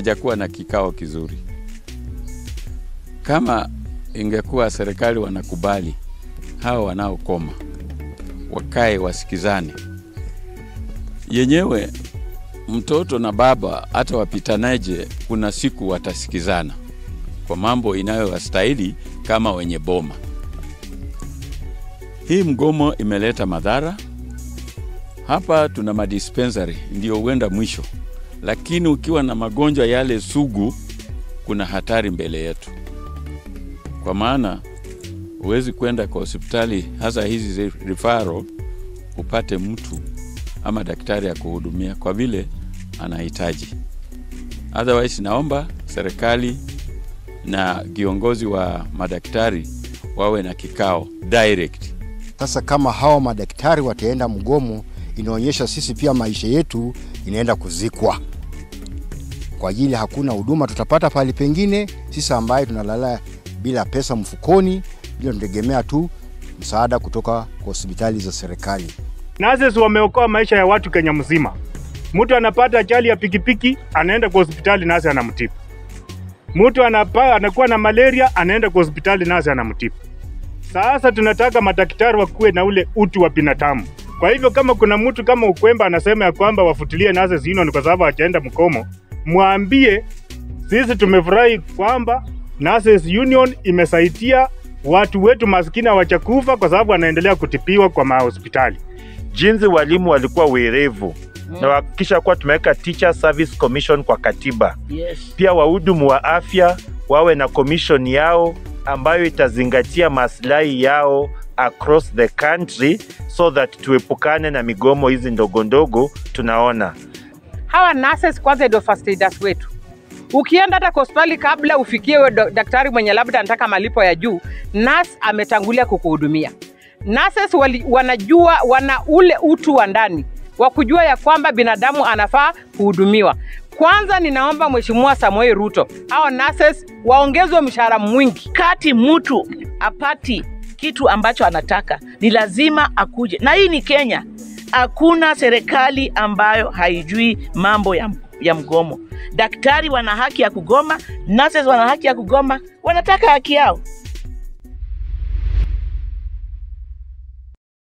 hawajakuwa na kikao kizuri. Kama ingekuwa serikali wanakubali hawa wanaokoma wakae wasikizane, yenyewe mtoto na baba hata wapitanaje, kuna siku watasikizana kwa mambo inayowastahili kama wenye boma. Hii mgomo imeleta madhara hapa. Tuna madispensary ndio huenda mwisho, lakini ukiwa na magonjwa yale sugu, kuna hatari mbele yetu, kwa maana huwezi kwenda kwa hospitali hasa hizi referral upate mtu ama daktari ya kuhudumia kwa vile anahitaji. Otherwise, naomba serikali na viongozi wa madaktari wawe na kikao direct. Sasa kama hawa madaktari wataenda mgomo, inaonyesha sisi pia maisha yetu inaenda kuzikwa, kwa ajili hakuna huduma tutapata pale pengine. Sisi ambaye tunalala bila pesa mfukoni, bila tunategemea tu msaada kutoka kwa hospitali za serikali. Nurses wameokoa maisha ya watu Kenya mzima. Mtu anapata ajali ya pikipiki, anaenda kwa hospitali, nasi anamtibu. Mtu anapa, anakuwa na malaria, anaenda kwa hospitali, nasi anamtibu. Sasa tunataka madaktari wakuwe na ule utu wa binadamu. Kwa hivyo kama kuna mtu kama Ukwemba anasema ya kwamba wafutilie Nurses Union kwa sababu hajaenda mkomo, mwambie sisi tumefurahi kwamba Nurses Union imesaidia watu wetu maskini hawachakufa kwa sababu wanaendelea kutibiwa kwa mahospitali. jinsi walimu walikuwa werevu na wahakikisha kuwa tumeweka Teacher Service Commission kwa katiba. Yes. Pia wahudumu wa afya wawe na commission yao ambayo itazingatia maslahi yao across the country so that tuepukane na migomo hizi ndogo ndogo tunaona. hawa nurses kwanza ndio first aiders wetu. Ukienda hata kwa hospitali, kabla ufikie we do- daktari mwenye labda anataka malipo ya juu, nurse ametangulia kukuhudumia. Nurses wali, wanajua wana ule utu wa ndani wa kujua ya kwamba binadamu anafaa kuhudumiwa. Kwanza ninaomba Mheshimiwa Samoei Ruto, hao nurses waongezwe mshahara mwingi. Kati mtu apati kitu ambacho anataka ni lazima akuje, na hii ni Kenya. Hakuna serikali ambayo haijui mambo ya, ya mgomo. Daktari wana haki ya kugoma, nurses wana haki ya kugoma, wanataka haki yao.